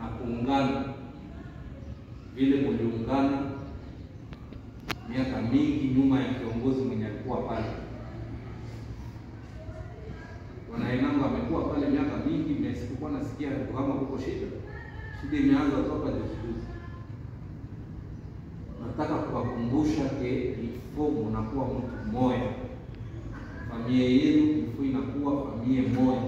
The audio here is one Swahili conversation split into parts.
kuungana vile muliungana miaka mingi nyuma ya kiongozi mwenye alikuwa pale. Wanaenanga amekuwa pale miaka mingi, msikuwa nasikia kama kuko shida. Shida imeanza toka juzi juzi. Nataka kuwakumbusha ke ifo munakuwa mtu mmoja, familia yenu ifo inakuwa familia moja.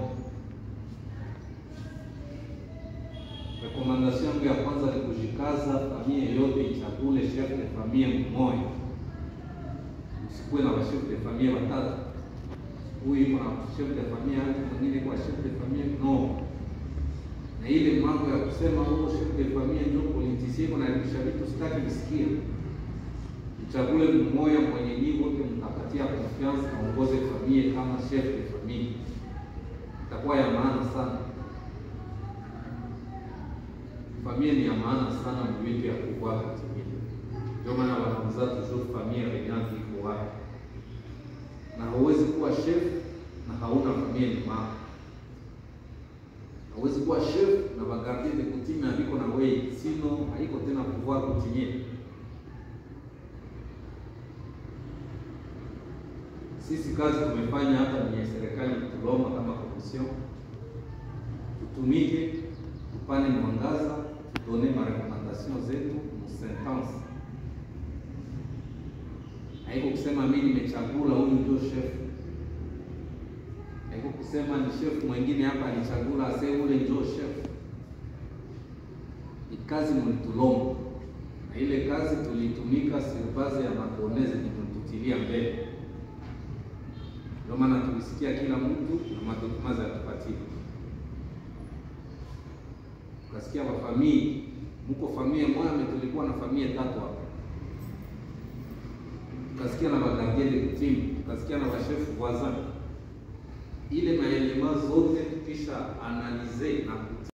Rekomandasyon yangu ya kwanza ni kujikaza, familia yote ichagule chef de famille mmoja, usikuwe na chef de famille watatu, huyu iko na chef de famille yake, mwingine kwa chef de famille no. Na ile mambo ya kusema huo chef de famille ndio politisie iko naibisha vitu, sitaki kusikia. Uchague mmoja mwenye nyinyi wote mtapatia confiance aongoze familia kama chef de famille, itakuwa ya maana sana. Familia ni ya maana sana mwitu ya kukua katimili. Ndio maana wanamzaa toujours familia regnante iko wapi, na hauwezi kuwa chef na hauna familia nyuma. Hauwezi kuwa chef na bagardien de coutume aliko na wewe, sino haiko tena pouvoir coutumier. Sisi kazi tumefanya hapa ni serikali tuloma kama commission, tutumike tupane mwangaza tudone marekomandasyon zetu musentence. Haiko kusema mimi nimechagula huyu ndio chef, haiko kusema ni chef mwingine hapa alichagula ase ule ndio chef. Ni kazi mulitulomba, na ile kazi tulitumika sirbaze ya makonezi nitutilia mbele. Ndio maana tulisikia kila mtu na madokumazi yatupatia Ukasikia wa familia mko familia moja, tulikuwa na familia tatu hapa, tukasikia na bagardien de coutume, tukasikia na bashefu voisin. Ile maelema zote tukisha analize na